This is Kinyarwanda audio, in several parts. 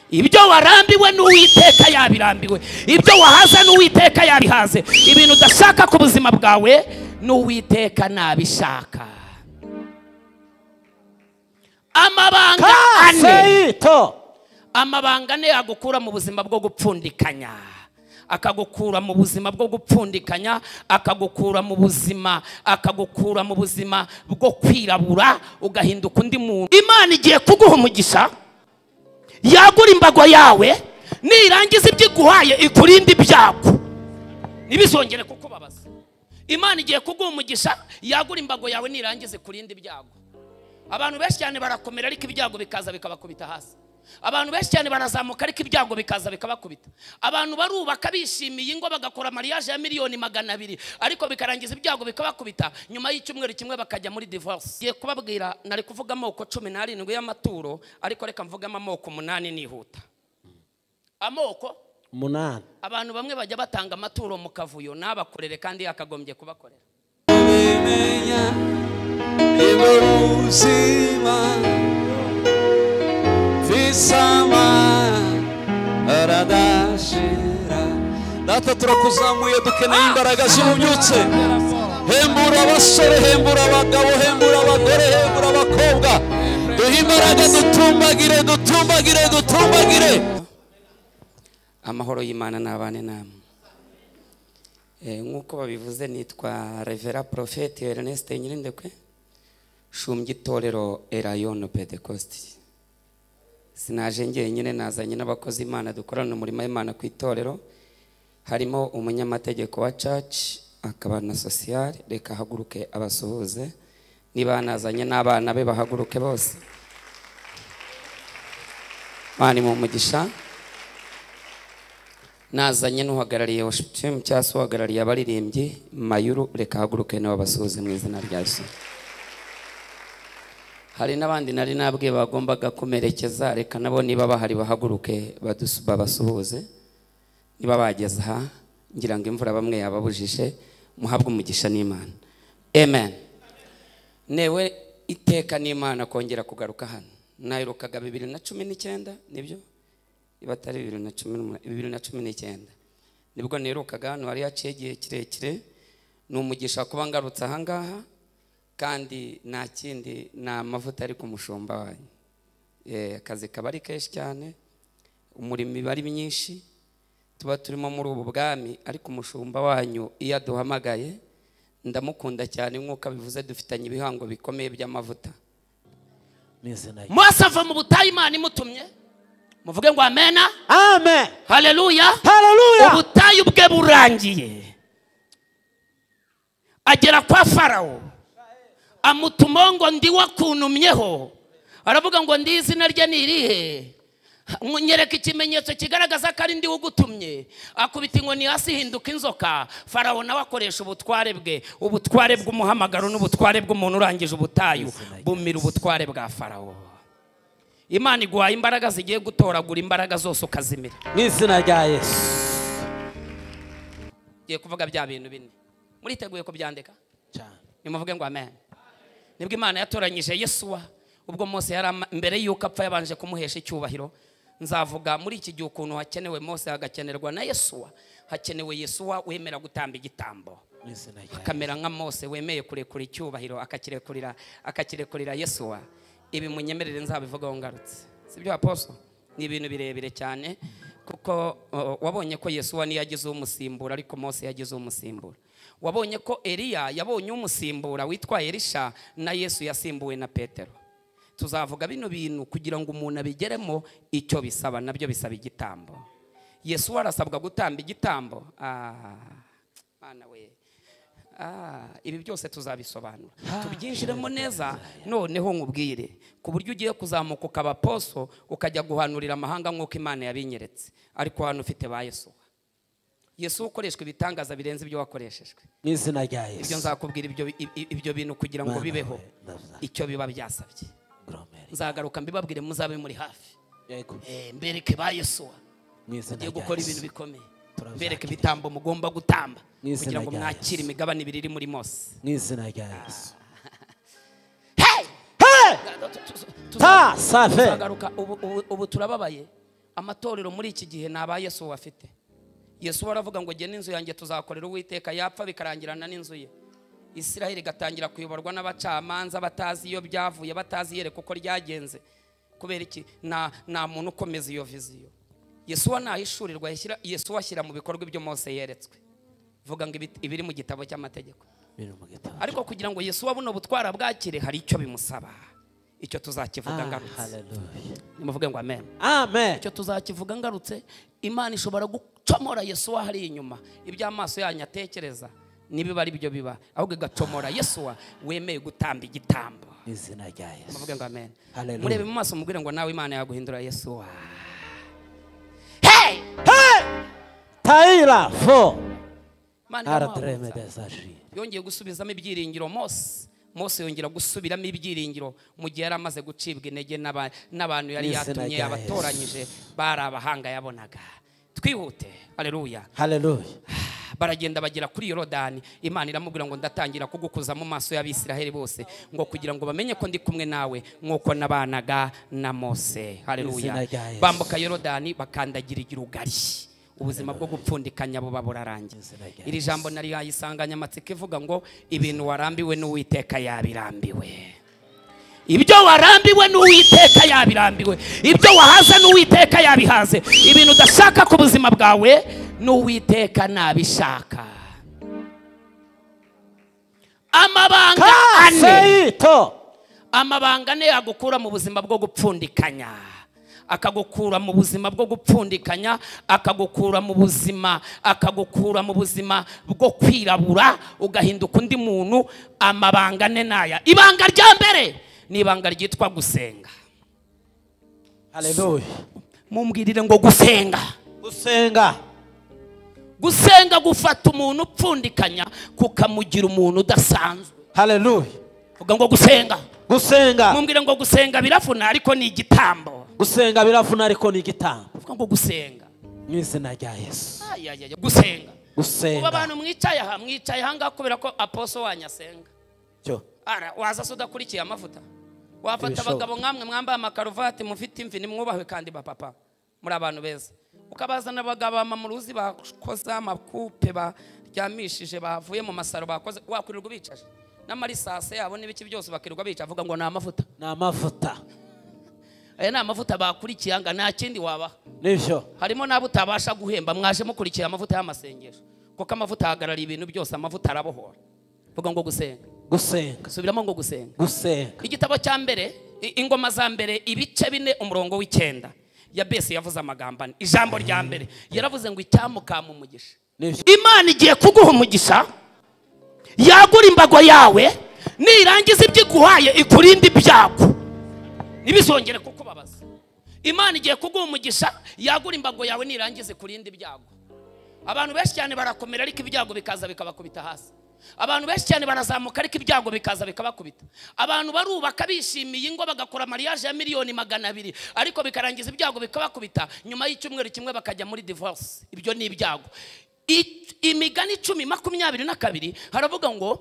ibyo warambiwe n'uwiteka yabirambiwe ibyo wahaza n'uwiteka yabihaze ibintu udashaka ku buzima bwawe n'uwiteka ntabishaka amabanga ane kaseyito amabanga ane yagukura mu buzima bwo gupfundikanya akagukura mu buzima bwo gupfundikanya akagukura mu buzima akagukura mu buzima bwo kwirabura ugahinduka undi muntu imana igiye kuguha umugisha yagura imbago yawe nirangiza ibyo iguhaye ikurinde ibyago ntibizongere kukubabaza imana igiye kuguha umugisha yagura imbago yawe nirangiza ikurinde ibyago abantu benshi cyane barakomera ariko ibyago bikaza bikabakubita hasi abantu benshi cyane barazamuka ariko ibyago bikaza bikabakubita abantu barubaka bishimiye ingo bagakora mariage ya miliyoni magana abiri ariko bikarangiza ibyago bikabakubita nyuma y'icyumweru kimwe bakajya muri divorce ngiye kubabwira nari kuvuga amoko cumi n'arindwi y'amaturo ariko reka mvugamo amoko umunani nihuta amoko umunani abantu bamwe bajya batanga amaturo mu kavuyo n'abakorere kandi yakagombye kubakorera ubimenya niwe buzima visama aradashira data turakuzamuye dukeneye imbaraga z'ububyutse hembura abasore hembura abagabo hembura abagore hembura abakobwa duhe imbaraga dutumbagire dutumbagire dutumbagire amahoro y'imana n'abane namwe Eh, nk'uko babivuze nitwa revera porofeti erneste nyirindekwe shumbye itorero erayoni pedekosti sinaje njyenyine nazanye n'abakozi imana dukorana umurimo w'imana ku itorero harimo umunyamategeko wa caci akaba na sosiyali reka ahaguruke abasuhuze niba nazanye n'abana be bahaguruke bose mani mu mugisha nazanye n'uhagarariye worship team cyangwa se uhagarariye abaririmbyi mayuru reka ahaguruke nawe abasuhuze mu izina rya yesu hari n'abandi nari nabwiye bagombaga kumerekeza reka nabo niba bahari bahaguruke badusu- babasuhuze niba bageze aha ngira ngo imvura bamwe yababujije muhabwe umugisha n'imana amen newe iteka n'imana kongera kugaruka hano nayirukaga bibiri na cumi n'icyenda nibyo niba atari bibiri na cumi n'umunani bibiri na cumi n'icyenda nibwo nirukaga hano hari haciye igihe kirekire ni umugisha kuba ngarutse aha ngaha kandi nta kindi ni amavuta ari ku mushumba wanyu Eh, akazi kaba ari kenshi cyane umurimo iba ari myinshi tuba turimo muri ubu bwami ariko umushumba wanyu iyo aduhamagaye ndamukunda cyane nk'uko abivuze dufitanye ibihango bikomeye by'amavuta mu izina rye mose ava mu butayu imana imutumye muvuge ngo amena amen haleluya haleluya ubutayu bwe burangiye agera kwa farawo amutuma ngo ndi wakuntumyeho aravuga ngo ndi izina rye ni irihe nyereka ikimenyetso kigaragaza ko ari ndi ugutumye akubita inkoni hasi hinduka inzoka farawo nawe akoresha ubutware bwe ubutware bw'umuhamagaro n'ubutware bw'umuntu urangije ubutayu bumira ubutware bwa farawo imana iguhaye imbaraga zigiye gutoragura imbaraga zose ukazimira mu izina rya yesu ngiye kuvuga bya bintu bine muriteguye kubyandika cyane nimuvuge ngo amen nibwo imana yatoranyije yesuwa ubwo mose yari ama- mbere y'uko apfa yabanje kumuhesha icyubahiro nzavuga muri iki gihe ukuntu hakenewe mose hagakenerwa na yesuwa hakenewe yesuwa wemera gutamba igitambo mu izina rya yesu akamera nka mose wemeye kurekura icyubahiro akakirekurira akakirekurira yesuwa ibi munyemerere nzabivugaho ngarutse sibyo aposo ni ibintu birebire cyane kuko uh, wabonye ko yesuwa niyo yagize umusimbura ariko mose yagize umusimbura wabonye ko eliya yabonye umusimbura witwa elisha na yesu yasimbuwe na petero tuzavuga bino bintu kugira ngo umuntu abigeremo icyo bisaba nabyo bisaba igitambo yesu arasabwa gutamba igitambo Ah, Mana we Ah, ibi byose tuzabisobanura tubyinjiremo neza noneho nkubwire ku buryo ugiye kuzamuka ukaba poso ukajya guhanurira amahanga nk'uko imana yabinyeretse ariko hano ufite ba yesu yesu ukoreshwa ibitangaza birenze ibyo wakoreshejwe mu izina rya yesu ibyo nzakubwira ibyo i- i- ibyo bintu kugira ngo Mana bibeho we, ndabza- icyo biba byasabye Gromeri. nzagaruka mbibabwire muzabe muri hafi Yego. Eh, mbereke ba yesuwa mu izina mugiye rya gukora Yesu. ibintu bikomeye Turazakira. mbereke ibitambo mugomba gutamba Mu kugira izina ngo rya mwakire Yesu. imigabane ibiri iri muri mose mu izina rya yesu Hey! Hey! Tu- tu- tu- Ta, safi. tuzagaruka ubu- ubu ubu turababaye amatorero muri iki gihe ni aba yesu bafite yesu aravuga ngo gena inzu yanjye tuzakorera uwiteka yapfa bikarangirana n'inzu ye israel igatangira kuyoborwa n'abacamanza batazi iyo byavuye batazi yereka uko ryagenze kubera iki nta nta muntu ukomeza iyo viziyo yesuwa ntahishurirwa yashyira yesuwa ashyira mu bikorwa ibyo mose yeretswe vuga ngo ibit- ibiri mu gitabo cy'amategeko biri mu gitabo ariko kugira ngo yesuwa buno butwara bwakire hari icyo bimusaba icyo tuzakivuga Ah, ngarutse hallelujah. nimuvuge ngo amen amen icyo tuzakivuga ngarutse imana ishobora gucomora yesuwa hari inyuma ibyo amaso yanyu atekereza nibiba ari byo biba ahubwo igacomora yesuwa wemeye gutamba igitambo mu izina rya yesu muvuge ngo amen Hallelujah. murebe mu maso mubwire ngo nawe imana yaguhindura yesuwa Hey! tayira fo Imana iramwamutsa. aratremedesajiri yongeye gusubizamo ibyiringiro mose mose yongera gusubiramo ibyiringiro mu gihe yari amaze gucibwa intege n'aba- n'abantu yari Mu izina yatumye rya yabatoranyije bari abahanga yabonaga twihute aleluya haleluya baragenda bagera kuri yorodani imana iramubwira ngo ndatangira kugukuza mu maso y'abisiraheli bose ngo kugira ngo bamenye ko ndi kumwe nawe nk'uko nabanaga na mose Izina haleluya rya Yesu. bambuka yorodani bakandagira igirugari ubuzima bwo gupfundikanya buba burarangiye Izina rya iri jambo nari yayisanganyamatsiko ivuga ngo ibintu warambiwe n'uwiteka yabirambiwe ibyo warambiwe n'uwiteka yabirambiwe ibyo wahaze n'uwiteka yabihaze ibintu udashaka ku buzima bwawe n'uwiteka nabishaka amabanga ane kaseyito amabanga ane yagukura mu buzima bwo gupfundikanya akagukura mu buzima bwo gupfundikanya akagukura mu buzima akagukura mu buzima bwo kwirabura ugahinduka undi muntu amabanga ane naya ibanga rya mbere ni ibanga ryitwa gusenga haleluya mumbwirire ngo gusenga gusenga gusenga gufata umuntu upfundikanya kukamugira umuntu udasanzwe haleluya vuga ngo gusenga gusenga mumbwire ngo gusenga birafuna ariko ni igitambo gusenga biravuna ariko ni igitambo vuga ngo gusenga mu izina rya yesu Ayayaya, gusenga ubu gusenga abantu mwicaye aha mwicaye ahangaha kubera ko aposo wanyu asenga cyo ara waza se udakurikiye amavuta wafata Ibishoboka. abagabo nkamwe mwambaye amakaruvati mufite imvi nimwubahwe kandi bapapa muri abantu beza ukabazana abagabo bamamuruzi bakoze amakupe baryamishije bavuye mu masaro bakoze wakwirirwa ubicaje n'amarisase yabo n'ibiki byose bakirirwa bica avuga ngo ni amavuta ni amavuta aya ni amavuta bakurikiye anga nta kindi wabaha nibyo harimo n'abo utabasha guhemba mwaje mukurikira amavuta y'amasengesho kuko amavuta ahagarariye ibintu byose amavuta arabohora vuga ngo gusenga gusenga subiramo ngo gusenga gusenga igitabo cya mbere i- ingoma za mbere ibice bine umurongo w'icyenda yabesi yavuze amagambo ane ijambo rya mbere yaravuze ngo icyamukama umugisha nibyo imana igiye kuguha umugisha yagura imbago yawe nirangiza ibyo iguhaye ikurinde ibyago ntibizongere kukubabaza imana igiye kuguha umugisha yagura imbago yawe nirangiza ikurinde ibyago abantu benshi cyane barakomera ariko ibyago bikaza bikabakubita hasi abantu benshi cyane barazamuka ariko ibyago bikaza bikabakubita abantu barubaka bishimiye ingo bagakora mariage ya miliyoni magana abiri ariko bikarangiza ibyago bikabakubita nyuma y'icyumweru kimwe bakajya muri divorce ibyo ni ibyago I- imigani icumi makumyabiri na kabiri haravuga ngo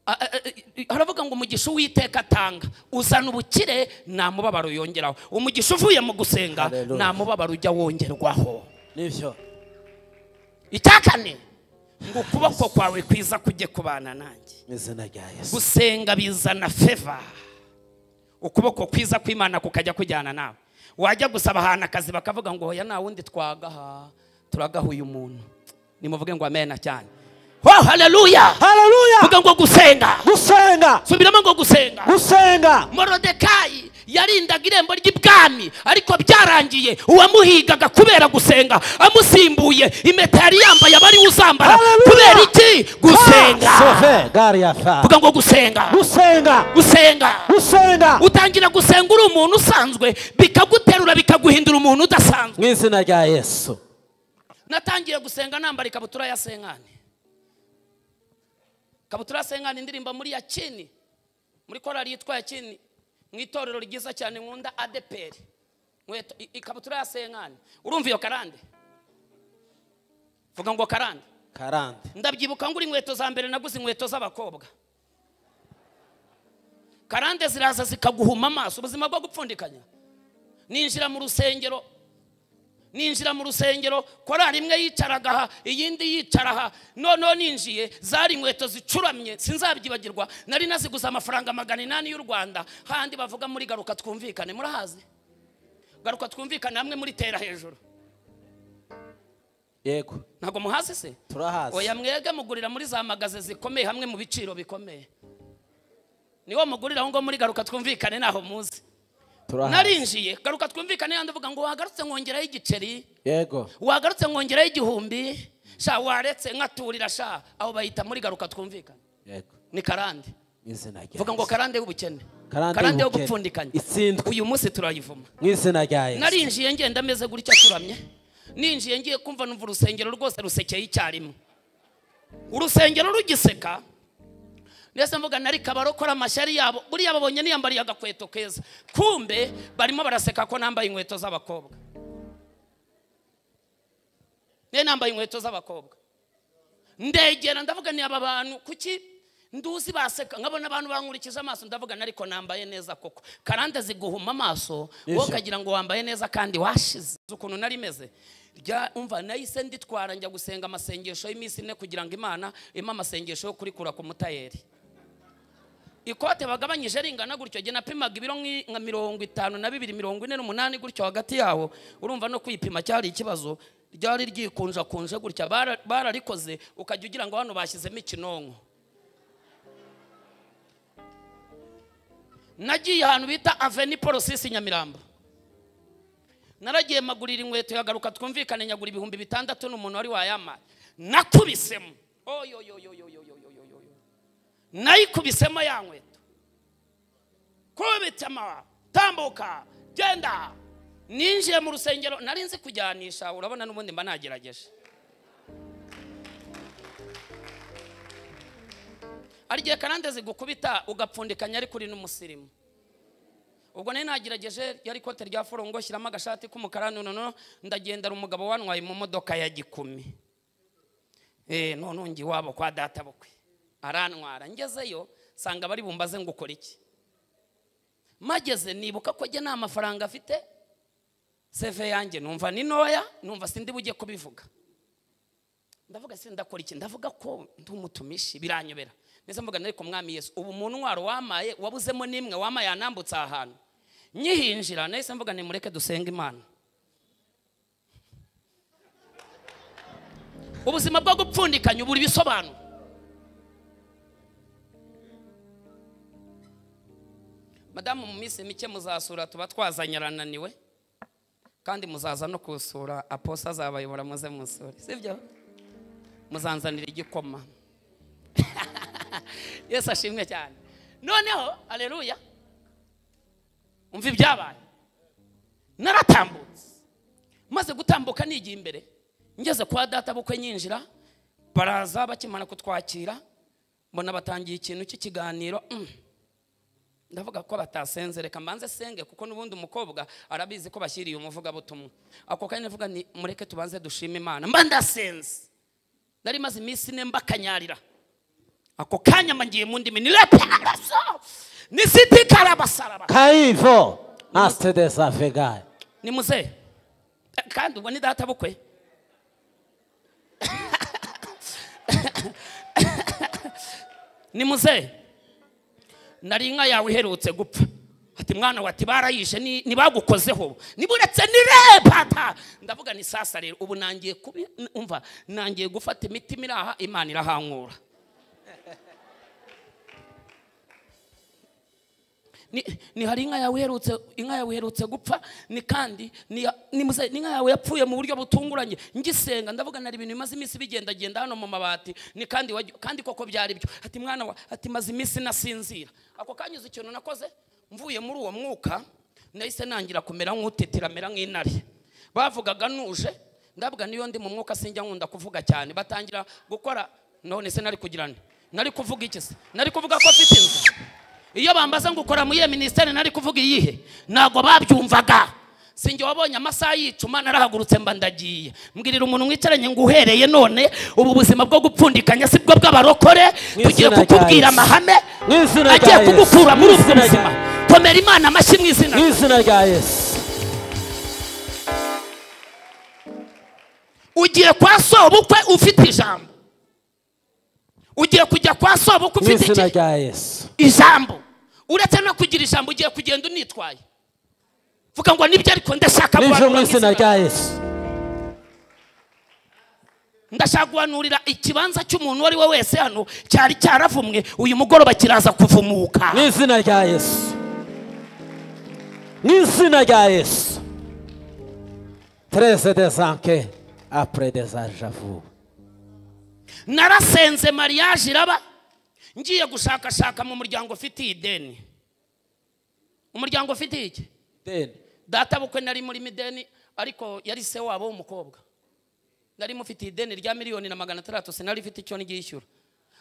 a- a- a- haravuga ngo umugisha uwiteka atanga uzana ubukire nta mubabaro yongeraho umugisha uvuye mu gusenga Hallelujah. nta mubabaro ujya wongerwaho nibyo icya kane ngo ukuboko kwawe kwiza kujye kubana nanjye mu izina rya yesu gusenga bizana feva ukuboko kwiza kw'imana kukajya kujyana nawe wajya gusaba ahantu akazi bakavuga ngo hoya nta wundi twagaha turagaha uyu muntu nimuvuge ngo amena cyane ho haleluya haleluya vuga ngo gusenga gusenga subiramo ngo gusenga gusenga morodekayi yarindaga irembo ry'ibwami ariko byarangiye uwamuhigaga kubera gusenga amusimbuye impeta yari yambaye abari uzambara Hallelujah. kubera iki gusenga Ah, sove gari ya fa vuga ngo gusenga gusenga gusenga gusenga utangira gusenga uri umuntu usanzwe bikaguterura bikaguhindura umuntu udasanzwe mu izina rya yesu natangiye gusenga nambara ikabutura ya senkani ikabutura ya senkani indirimba muri yakini muri korali yitwa yakini mu itorero ryiza cyane nkunda adeperi nkweto i- ikabutura ya senkani urumva iyo karande vuga ngo karande karande ndabyibuka ngura inkweto za mbere naguze inkweto z'abakobwa karande ziraza zikaguhuma amaso ubuzima bwo gupfundikanya ninjira mu rusengero ninjira mu rusengero korari imwe yicaraga aha iyindi yicara aha noneho ninjiye zari inkweto zicuramye sinzabyibagirwa nari naziguze amafaranga magana inani y'u rwanda handi bavuga muri garuka twumvikane murahazi garuka twumvikane hamwe muri tera hejuru yego ntabwo muhazi se Turahazi. oya mwege mugurira muri za magaze zikomeye hamwe mu biciro bikomeye niwo mugurira aho ngaho muri garuka twumvikane ntaho muzi turahazi narinjiye garuka twumvikane yandi avuga ngo wagarutse nkongeraho igiceri yego wagarutse nkongeraho igihumbi sha waretse nkaturira sha aho bayita muri garuka twumvikane yego ni karande mu izina rya vuga ngo Yesu. karande y'ubukene Karande karande yo y'ubukene. gupfundikanya Itsindwe. uyu munsi turayivuma mu izina rya yesu narinjiye ngenda ameze gutya acuramye ninjiye ngiye kumva numva urusengero rwose rusekeye icyarimwe urusengero rugiseka ndetse mvuga nari kabarokora amashyari yabo buriya babonye niyambariye agakweto keza kumbe barimo baraseka ko nambaye inkweto z'abakobwa niyo nambaye inkweto z'abakobwa ndegera ndavuga ni aba bantu kuki nduzi baseka nkabona abantu bankurikije amaso ndavuga nariko nambaye neza koko karande ziguhuma amaso wowe Nisha. ukagira ngo wambaye neza kandi washize Uzi ukuntu nari meze rya umva nahise nditwara njya gusenga amasengesho y'iminsi ine kugira ngo imana impe amasengesho yo kurikura ku mutayeri ikote bagabanyije ringana gutyo jye napimaga ibiro nk'i- nka mirongo itanu na bibiri mirongo ine n'umunani gutyo hagati yawo urumva no kwipima cyari ikibazo ryari ryikunjakunje gutya bara- bararikoze ukajya ugira ngo hano bashyizemo ikinonko nagiye ahantu bita aveni porosisi nyamirambo naragiye magurira inkweto yagaruka twumvikane nyagura ibihumbi bitandatu n'umuntu wari wayamaye nakubisemo oyoyoyoyoyoyoyoyoyo nayikubisemo ya nkweto kubitse amababa tambuka genda ninjiye mu rusengero nari nzi kujyanisha urabona n'ubundi mba nagerageje hari igihe karande zigukubita ugapfundikanya ariko uri n'umusirimu ubwo nari nagerageje yari ikote rya forongo shyiramo agashati k'umukara nonono ndagendera umugabo wantwaye mu modoka ya gikumi Eh, none ungi iwabo kwa data bukwe arantwara ngezeyo nsanga bari bumbaze ngo ukore iki mageze nibuka ko njye nta mafaranga afite seve yanjye numva ni ntoya numva sindi bujye kubivuga ndavuga se ndakora iki ndavuga ko ndi umutumishi biranyobera ndetse mvuga nari ku mwami yesu ubu mu ntwaro wamaye wabuzemo n'imwe wamaye yanambutse aha hantu nyihinjira nahise mvuga nimureke dusenge imana ubuzima bwo gupfundikanya ubura ibisobanuro madamu mu minsi mike muzasura tuba twazanye arananiwe kandi muzaza no kusura aposa azabayobora muze musure sibyo muzanzanira igikoma yesu ashimwe cyane noneho aleluya umva ibyabaye naratambutse maze gutambuka nigiye imbere ngeze kwa data bukwe nyinjira baraza bakimara kutwakira mbona batangiye ikintu cy'ikiganiro mm. ndavuga ko batasenze reka mbanze senge kuko n'ubundi umukobwa arabizi ko bashyiriye umuvugabutumwa ako kanya ndavuga ni mureke tubanze dushime imana mba ndasenze nari maze iminsi ine mbakanyarira ako kanya mba ngiye mu ndimi ni reparaso ni siti karabasaraba kayivo asite de safegaye ni muzehe Eh, kandi ubwo ni data bukwe ni muzehe nari inka yawe iherutse gupfa ati mwana wati barayishe ni- ntibagukozeho niburetse ni repata ndavuga ni sasa rero ubu nangiye kubi umva nangiye gufata imitima iri aha imana irahankura ni, ni hari inka yawe iherutse inka yawe iherutse gupfa ni kandi ni, ya- ni, muze- ni inka yawe yapfuye mu buryo butunguranye ngisenga ndavuga nari ibintu bimaze iminsi bigendagenda hano mu mabati ni kandi wajya- kandi koko byari byo ati mwana wa ati maze iminsi nasinzira ako kanyuze ikintu nakoze mvuye muri uwo mwuka nahise nangira kumera nk'utetera amera nk'intare bavugaga nuje ndavuga niyo ndi mu mwuka sinjya nkunda kuvuga cyane batangira gukora none se nari kugira nte? nari kuvuga iki se nari kuvuga ko afite inzu iyo bambaza ngo ukora muri iyo minisiteri nari kuvuga iyihe ntabwo babyumvaga sinjye wabonye amasaha yicuma narahagurutse mba ndagiye mbwirira umuntu mwicaranye ngo uhereye none ubu buzima bwo gupfundikanya si bwo bw'abarokore Mu tugiye izina rya kukubwira Yesu. amahame Mu izina agiye rya Yesu. kugukura muri Mu ubwo izina rya buzima komera imana amashyi mu izina mu izina rya yesu ugiye kwa sobukwe ufite ijambo ugiye kujya kwa sobukwe mu ufite izina iki rya yesu ijambo uretse no kugira ijambo ugiye kugenda unitwaye vuga ngo nibyo ariko ndashaka n'ibyo mu guhanura nk'izina izina rya yesu ndashaka guhanurira ikibanza cy'umuntu uwo ari we wese hano cyari cyaravumwe uyu mugoroba kiraza kuvumuka mu izina rya yesu mu izina rya yesu tereze desanke apure dezajavu narasenze mariage iraba ngiye gushakashaka mu muryango ufitiye ideni umuryango ufitiye iki data bukwe nari muri mideni ariko yari se wabo w'umukobwa nari mufitiye ideni rya miliyoni na magana atandatu sinari mfite icyo ndyishyura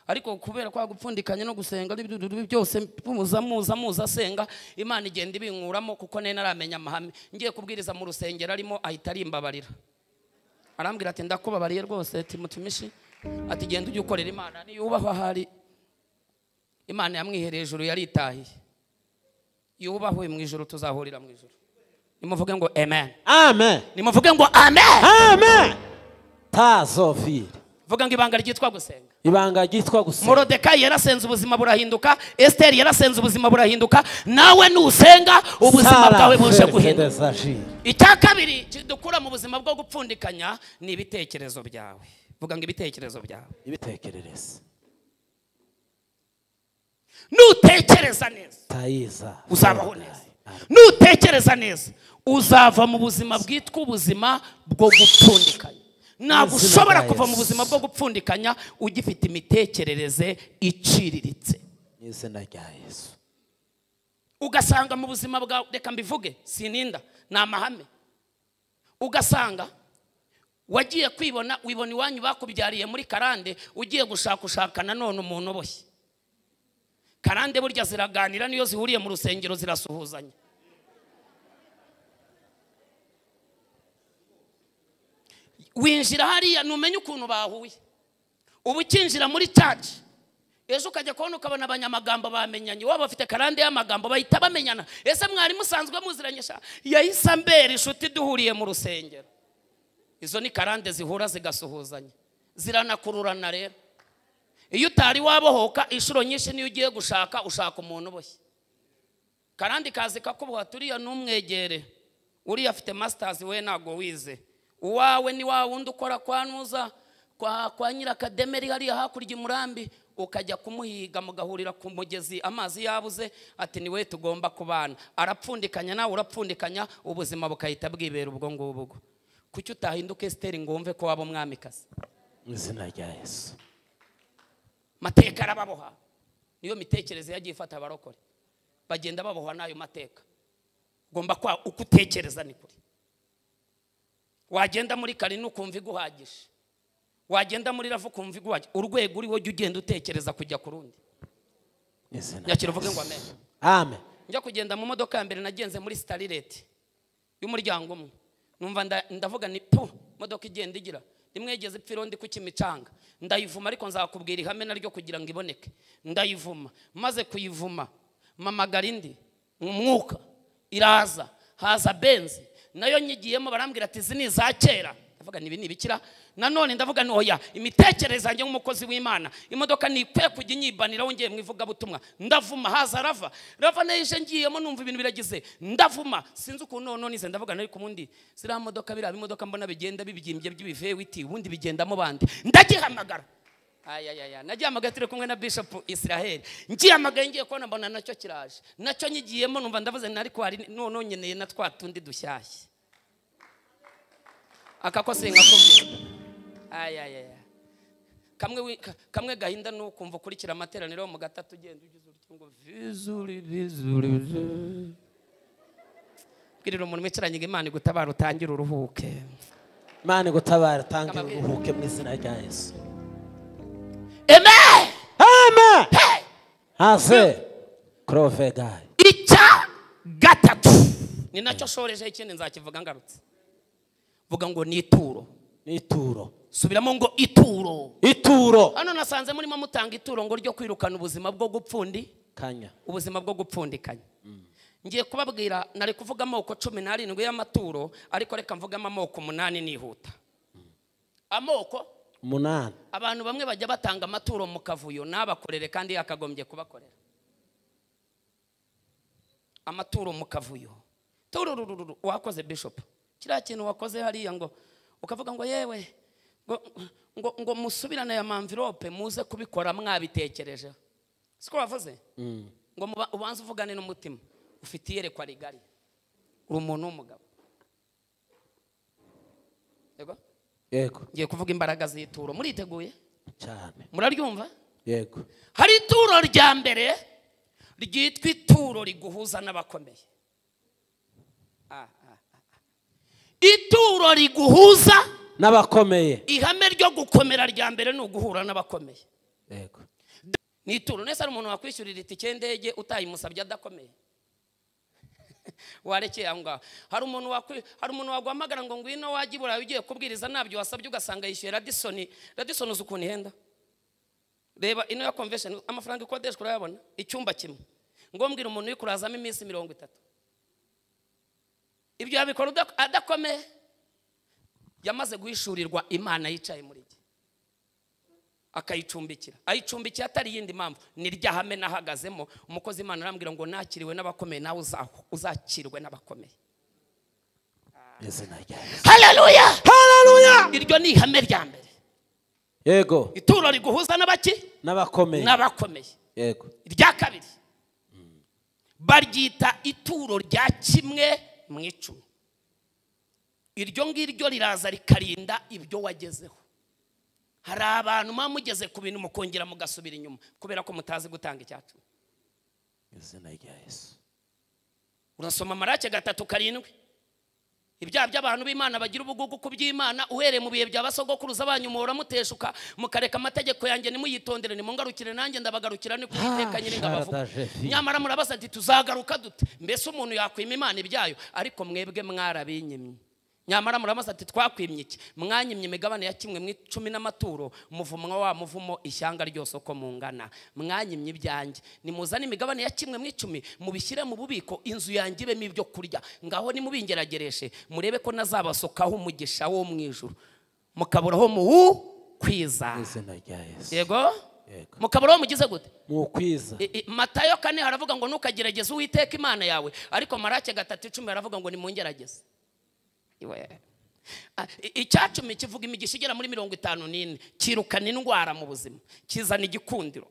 ariko kubera kwa gupfundikanya no gusenga n'ibyo byose muza muza muza asenga imana igenda ibinkuramo kuko nari naramenya amahame ngiye kubwiriza mu rusengero arimo ahita arimbabarira arambwira ati ndakubabariye rwose timutimishi ati genda ujye ukorera imana niyubahwa ahari imana yamwihereye ijuru yaritahiye yubahwe mu ijuru tuzahurira mu ijuru nimuvuge ngo amen amen nimuvuge ngo amen amen tazovire vuga ngo ibanga ryitwa gusenga ibanga ryitwa gusenga morodekayi yarasenze ubuzima burahinduka esiteri yarasenze ubuzima burahinduka nawe nusenga ubuzima bwawe buje guhinduka guhinduka icya kabiri dukura mu buzima bwo gupfundikanya ni ibitekerezo byawe vuga ngo ibitekerezo byawe ibitekerereze nutekereza neza tayiza uzabaho neza nutekereza neza uzava mu buzima bwitwa ubuzima bwo gupfundikanya ntabwo Mwizina ushobora bwa kuva mu Yesu. buzima bwo gupfundikanya ugifite imitekerereze iciriritse mu izina rya yesu ugasanga mu buzima bwawe reka mbivuge sininda ni amahame ugasanga wagiye kwibona wibona iwanyu bakubyariye muri karande ugiye gushaka ushaka nanone umuntu uboshye karande burya ziraganira niyo zihuriye mu rusengero zirasuhuzanya winjira hariya numenye ukuntu bahuye uba ukinjira muri caci ejo ukajya kubona ukabona abanyamagambo bamenyanye waba bafite karande y'amagambo bahita bamenyana ese mwari musanzwe muziranye sha yahise ambera inshuti duhuriye mu rusengero izo ni karande zihura zigasuhuzanya ziranakururana rero iyo utari wabohoka inshuro nyinshi niyo ugiye gushaka ushaka umuntu uboshye karandi kazi kakubuhata uriya numwegere uriya afite masitazi we ntabwo wize uwawe ni wa wundi ukora kwa nuza kwa, kwa nyirakademeri hariya hakurya imurambi ukajya kumuhiga mugahurira ku mugezi amazi yabuze ati niwe tugomba kubana arapfundikanya nawe urapfundikanya ubuzima bukahita bwibera ubwo ngubwo kuki utahinduka esiteri ngo wumve ko waba umwamikazi mu izina rya yesu mateka arababoha niyo mitekerereze yagiye ifata abarokore bagenda babohwa n'ayo mateka ugomba kwa uko utekereza ni kure wagenda muri kari ukumva iguhagije wagenda muri ravu ukumva iguhagije urwego uriho jya ugenda utekereza kujya ku rundi mu izina nyakira rya uvuge ngo yesu amen amen njya kugenda mu modoka ya mbere nagenze muri starireti y'umuryango umwe numva nda- ndavuga ni pu modoka igenda igira rimwe yigeze ipfa irondi ku kimicanga ndayivuma ariko nzakubwira ihame naryo kugira ngo iboneke ndayivuma maze kuyivuma mpamagara indi umwuka iraza haza benzi nayo nyigiyemo barambwira ati izi ni iza kera ndavuga nibi nibikira nanone ndavuga ni oya imitekerereze yanjye nk'umukozi w'imana imodoka ntikwiye kujya inyibaniraho ngiye mu ivugabutumwa ndavuma haza rava rava nayo ije ngiyemo numva ibintu biragize ndavuma sinzi ukuntu noneho nize ndavuga nari ku wundi ziriya modoka biriya bimodoka mbona bigenda bibyimbye by'ibivewiti ubundi bigendamo bande ndagihamagara ayayaya nagihamagaye turi kumwe na bishop israel ngihamagaye ngiye kubona mbona nacyo kiraje nacyo nyigiyemo numva ndavuze nari kwari noneho nkeneye na twa tundi dushyashya aka ko singakubwira ayayaya kamwe wi- ka- kamwe gahinda ni ukumva ukurikira amateraniro mu gatatu ugenda ugize urutyo ngo vizuri vizuri vizuri. bwirira umuntu wicaranye ngo imana igutabara utangire uruhuke imana igutabara utange uruhuke mu izina rya yesu amen amen Hey! haze kurove gayi icya gatatu ni nacyo shorejeho ikindi nzakivuga ngarutse vuga ngo ni ituro ni ituro subiramo ngo ituro ituro hano nasanze murimo mutanga ituro ngo ryo kwirukana ubuzima bwo gupfundi kanya ubuzima bwo gupfundikanya ngiye kubabwira nari kuvuga amoko cumi n'arindwi y'amaturo ariko reka mvugamo amoko umunani nihuta amoko umunani abantu bamwe bajya batanga amaturo mu kavuyo ntabakorere kandi yakagombye kubakorera amaturo mu kavuyo tururururu wakoze bishopu kiriya kintu wakoze hariya ngo ukavuga ngo yewe ngo ngo ngo musubirane aya mamvirope muze kubikora mwabitekerejeho siko wavuze ngo muba- ubanze uvugane n'umutima ufite iyerekwa rigari uri umuntu w'umugabo yego yego ngiye kuvuga imbaraga z'ituro muriteguye cyane muraryumva yego hari ituro rya mbere ryitwa ituro riguhuza n'abakomeye Ah, ah, ah. ituro riguhuza n'abakomeye ihame ryo gukomera rya mbere ni uguhura n'abakomeye yego ni ituro nese hari umuntu wakwishyurira itike y'indege utayimusabye adakomeye warekeye aho ngaho hari umuntu wakwi- hari umuntu waguhamagara ngo ngwino wajye i burayi ugiye kubwiriza ntabyo wasabye ugasanga yishyuye radisoni radisoni uzi ukuntu ihenda reba ino ya convention amafaranga ikodeshwa urayabona icyumba kimwe ngombwira umuntu uri kurazamo iminsi mirongo itatu ibyo yabikora udak- adakomeye yamaze guhishurirwa imana yicaye muri iki akayicumbikira ayicumbikiye atari iyindi mpamvu ni rya hame nahagazemo umukozi imana arambwira ngo nakiriwe n'abakomeye nawe uzahu- uzakirwe n'abakomeye izina rya Yesu. haleluya haleluya iryo ni ihame rya mbere yego ituro riguhuza n'abaki n'abakomeye n'abakomeye yego irya kabiri baryita ituro rya kimwe mu icumi iryo ngiryo riraza rikarinda ibyo wagezeho hari abantu muba mugeze ku bintu mukongera mugasubira inyuma kubera ko mutazi gutanga icyacumi izina rya yesu urasoma amarake gatatu karindwi ibyaha by'abantu b'imana bagira ubugugu ku by'imana uhereye mu bihe bya basogokuruza banyu muhora muteshuka mukareka amategeko yanjye nimuyitondere nimungarukire nanjye ndabagarukira ni Ah, kuwiteka nyir'ingabavuga Sharadajeri. nyamara murabaza ati tuzagaruka dute mbese umuntu yakwima imana ibyayo ariko mwebwe mwarabinyimye nyamara murabaza ati twakwimye iki mwanyimye imigabane ya kimwe mu icumi n'amaturo muvumwa wa muvumo ishyanga ryose uko mungana mwanyimye ibyanjye nimuzane imigabane ya kimwe mu icumi mubishyire mu bubiko inzu yanjye ibemo ibyo kurya ngaho nimubingeragereshe murebe ko nazabasukaho umugisha wo mu ijuru mukaburaho muwukwiza izina rya yesu yego Yego. mukaburaho mugize gute mu ukwiza I- i- matayo kane haravuga ngo ntukagerageze uwiteka imana yawe ariko marake gatatu icumi haravuga ngo nimungerageze Iwe. Ah, i- icyacumi kivuga imigisha igera muri mirongo itanu n'ine kirukana indwara mu buzima kizana igikundiro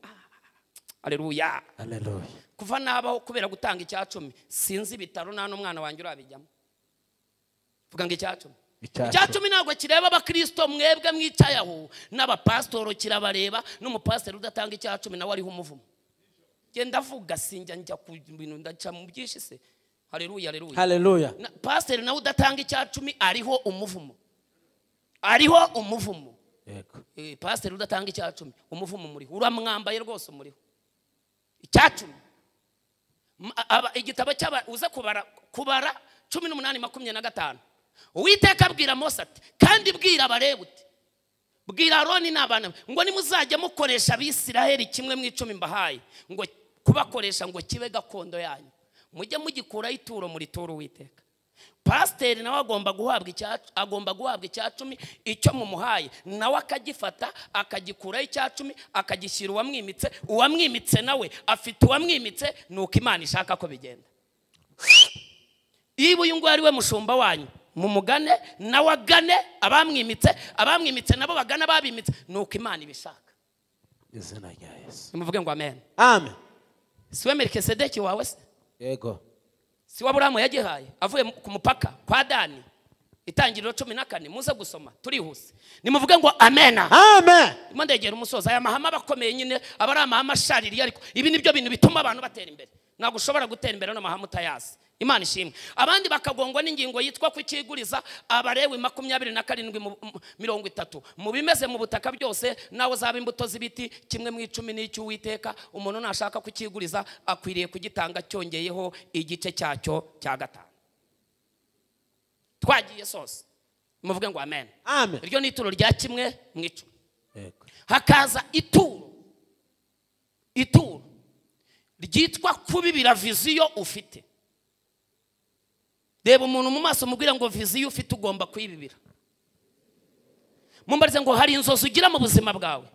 aleluya aleluya kuva nabaho kubera gutanga icyacumi sinzi ibitaro nta n'umwana wanjye urabijyamo vuga ngo icyacumi Icyacumi. icyacumi ntabwo kireba abakirisito mwebwe mwicaye aho n'abapasitoro kirabareba n'umupasiteri udatanga icyacumi nawe ariho umuvumo genda avuga sinjya njya ku bintu ndaca mu byinshi se hareruya hareruya haleluya pasiteri nawe udatanga icyacumi ariho umuvumo ariho umuvumo yego Eh, pasiteri udatanga icyacumi umuvumo muriho uramwambaye rwose muriho icyacumi M- a- aba- igitabo cy'aba uza kubara kubara cumi n'umunani makumyabiri na gatanu uwiteka abwira mose ati kandi bwira abareba uti bwira aroni n'abana be ngo nimuzajya mukoresha abisiraheli kimwe mu icumi mbahaye ngo kubakoresha ngo kibe gakondo yanyu mujye mugikuraho ituro muri turu uwiteka pasiteri nawe agomba guhabwa icya agomba guhabwa icya cumi icyo mumuhaye nawe akagifata akagikuraho icya cumi akagishyira uwamwimitse uwamwimitse nawe afite uwamwimitse nuko imana ishaka ko bigenda iyo uyu nguyu ari we mushumba wanyu mumugane nawe agane abamwimitse abamwimitse nabo bagana ababimitse nuko imana ibishaka izina rya yesu nimuvuge ngo amen amen si we melikisedeki wawe se yego si we aburahamu yagihaye avuye mu- ku mupaka kwa dani itangiriro cumi na kane muze gusoma turihuse nimuvuge ngo amena amen Irimo ndegera umusozi aya mahame aba akomeye nyine aba ari amahame ashaririye ariko ibi ni byo bintu bituma abantu batera imbere ntabwo ushobora gutera imbere n'amahame utayazi imana ishimwe abandi bakagongwa n'ingingo yitwa kukiguriza abarewi makumyabiri na karindwi mu- mu- mirongo itatu mu bimeze mu butaka byose nawe uzaba imbuto z'ibiti kimwe mu icumi n'icy'uwiteka umuntu nashaka kukiguriza akwiriye kugitanga cyongeyeho igice cyacyo cya gatanu twagiye sose muvuge ngo amen amen iryo ni ituro rya kimwe mu icumi yego hakaza ituro ituro ryitwa kubibira viziyo ufite reba umuntu mu maso umubwira ngo viziyo ufite ugomba kuyibibira mumbarize ngo hari inzozi ugira mu buzima bwawe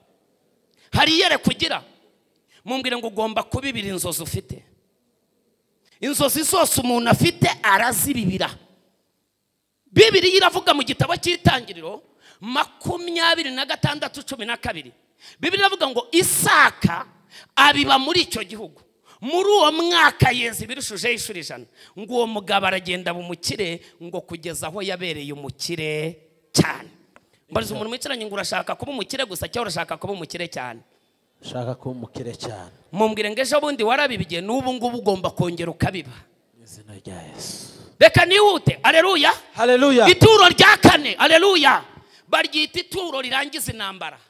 hari iyereka ugira mumbwire ngo ugomba kubibira inzozi ufite inzozi zose umuntu afite arazibibira bibiriya iravuga mu gitabo cy'itangiriro makumyabiri na gatandatu cumi na kabiri bibiri iravuga ngo isaka abiba muri icyo gihugu muri uwo mwaka yeza ibirushijeho inshuro ijana ngo uwo mugabo aragenda bumukire ngo kugeza aho yabereye umukire cyane mbariza umuntu wicaranye ngo urashaka kuba umukire gusa cyangwa urashaka kuba umukire cyane ushaka kuba umukire cyane mumbwire ngo ejo bundi warabibigiye n'ubu ngubu ugomba kongera ukabiba mu izina rya yesu reka nihute aleluya haleluya ituro rya kane aleluya baryita ituro rirangiza intambara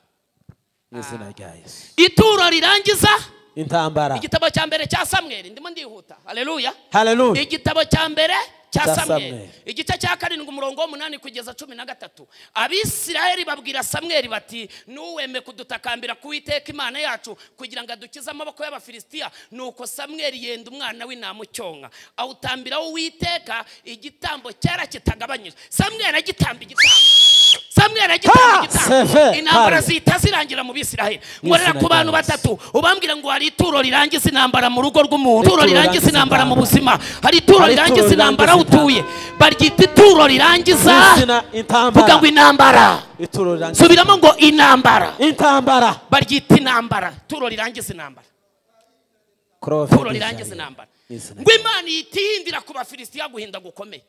mu izina rya yesu ituro rirangiza intambara igitabo cya mbere cya samweri ndimo ndihuta aleluya haleluya igitabo cya mbere cya Cya samweri Samweli. igice cya karindwi umurongo w'umunani kugeza cumi na gatatu abisirayeli babwira samweri bati ntuweme kudutakambira kuwiteka imana yacu kugira ngo adukize amaboko y'abafilisitiya nuko samweri yenda umwana w'intama ucyonka awutambiraho uwiteka igitambo cyera kitagabanyije samweri agitamba igitambo samweri agitamba Ha! igitambo Seve! intambara Hallelujah. zihita zirangira mu bisirayeli nkorera ku bantu batatu ubambwira ngo hari ituro rirangiza intambara mu rugo rw'umuntu ituro rirangiza intambara mu buzima hari ituro Hari ituro rirangiza intambara aho rirangiza utuye baryita ituro mu rirangiza izina vuga intambara ngo intambara ituro rirangiza subiramo ngo intambara intambara baryita intambara ituro rirangiza intambara kurova ituro rirangiza intambara ngo imana itihindira ku bafilisitiya guhinda gukomeye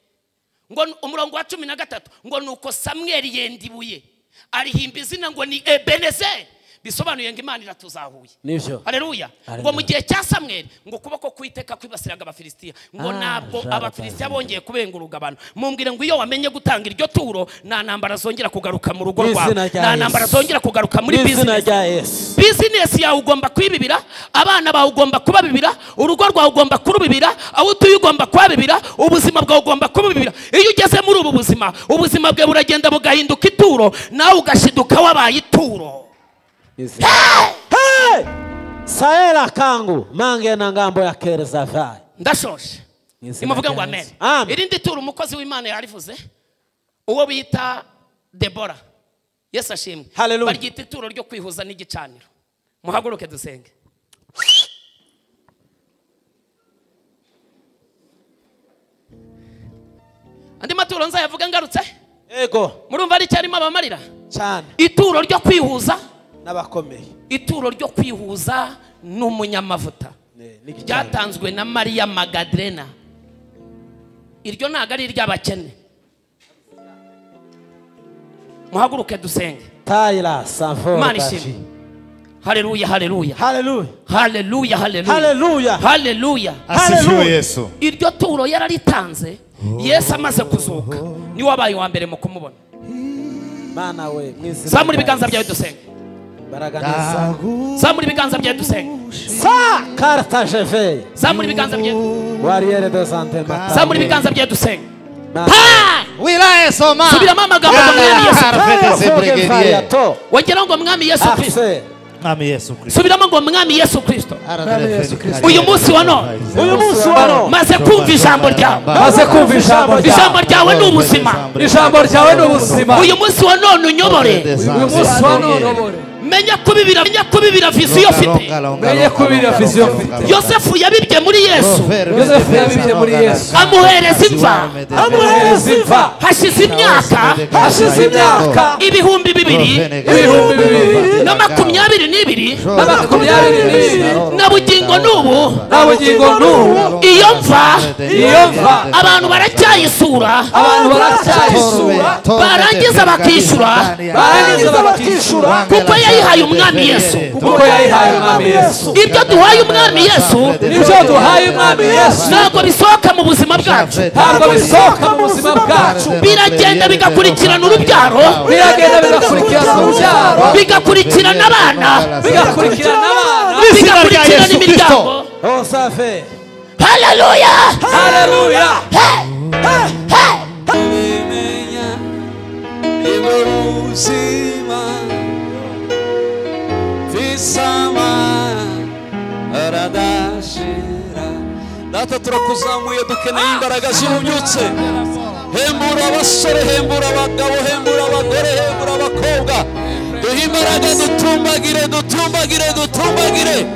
ngo ni- umurongo wa cumi na gatatu ngo ni uko samweli yenda ibuye arihimba izina ngo ni ebenezeri bisobanuye ngo imana iratuzahuye nibyo haleluya Haleluya. ngo mu gihe cya samweli ngo ukuboko kwiteka kwibasiraga abafilisitiya ngo Ah, ntabwo jara abafilisitiya bazi. bongeye kubenguruga abantu mumbwire ngo iyo wamenye gutanga iryo turo nta ntambara zongera kugaruka mu rugo Mu rwawe izina rya nta Yesu. ntambara zongera kugaruka muri mu izina bizinesi rya yesu bizinesi yawe ugomba kwibibira abana bawe ugomba kubabibira urugo rwawe ugomba kurubibira aho utuye ugomba kuhabibira ubuzima bwawe ugomba kububibira iyo ugeze muri ubu buzima ubuzima bwawe buragenda bugahinduka ituro nawe ugashiduka wabaye ituro Hey! saera kangu mange na ngambo ya kereza vayi ndashoje Mu izina nimuvuge rya ngo amen Yesu. Amen. irindi tura umukozi w'imana yarivuze uwo bita debora yesu ashimwe Hallelujah. baryita ituro ryo kwihuza n'igicaniro muhaguruke dusenge andi maturo nzayavuge ngarutse ego murumva ari icyo arimo abamarira cyane ituro ryo kwihuza n'abakomeye ituro ryo kwihuza n'umunyamavuta Ne- n'igicaniro. ryatanzwe na mariya magadirena iryo ntabwo ari iry'abakene muhaguruke dusenge Taira Sanford imana Bashi. ishimwe haleluya haleluya Hallelujah. haleluya haleluya Hallelujah. haleluya asifiwe Hallelujah. yesu iryo turo yararitanze yesu amaze kuzuka niwe wabaye uwa mbere mu kumubona Mana we mwizina. zamura ibiganza byawe dusenge Baraganisa. zamura ibiganza byawe dusenge Sa karta jeve. zamura ibiganza byawe Wariere de sante mata. zamura ibiganza byawe dusenge Mana. Ha! wilaye soma subiramo amagambo ngo mwami yesu Ah! Taira Arafete Foge Brigadier. Faya To. wongeraho ngo mwami yesu kirisito Akse. mwami yesu kristo subiramo ngo mwami yesu kirisito Aradele Yesu Feli Kristo. uyu munsi wa none Uyu munsi wa none. maze kumva ijambo ryawe Maze kumva ijambo ijambo ryawe. ryawe ni ubuzima Ijambo ryawe ni ubuzima. uyu munsi wa none unyobore Uyu munsi wa none ubore. menya kubibira menya kubibira viziyo ufite Mwenye kubira viziyo mfite. yosefu yabibye muri yesu Yosefu yabibye muri Yesu. amuhereza imva Amuhereza imva. hashize imyaka Hashize imyaka. ibihumbi bibiri Ibihumbi bibiri. na makumyabiri n'ibiri Na makumyabiri n'ibiri. na bugingo n'ubu Na bugingo n'ubu. iyo mva Iyo mva. abantu baracyayisura Abantu baracyayisura. barangiza bakishyura Barangiza bakishura. kuko yayihaye umwami yesu Kuko yayihaye umwami Yesu. ibyo duhaye umwami yesu Nibyo duhaye umwami Yesu. ntabwo bisohoka mu buzima bwacu Ntabwo bisohoka mu buzima bwacu. biragenda bigakurikirana urubyaro biragenda bigakurikirana urubyaro bigakurikirana abana bigakurikirana abana bigakurikirana imiryango osave haleluya haleluya Iboruzima Visama Aradashira Data turakuzamuye dukeneye imbaraga z'ububyutse Hembura abasore, hembura abagabo, hembura abagore, hembura abakobwa imbaraga dutumbagire dutumbagire dutumbagire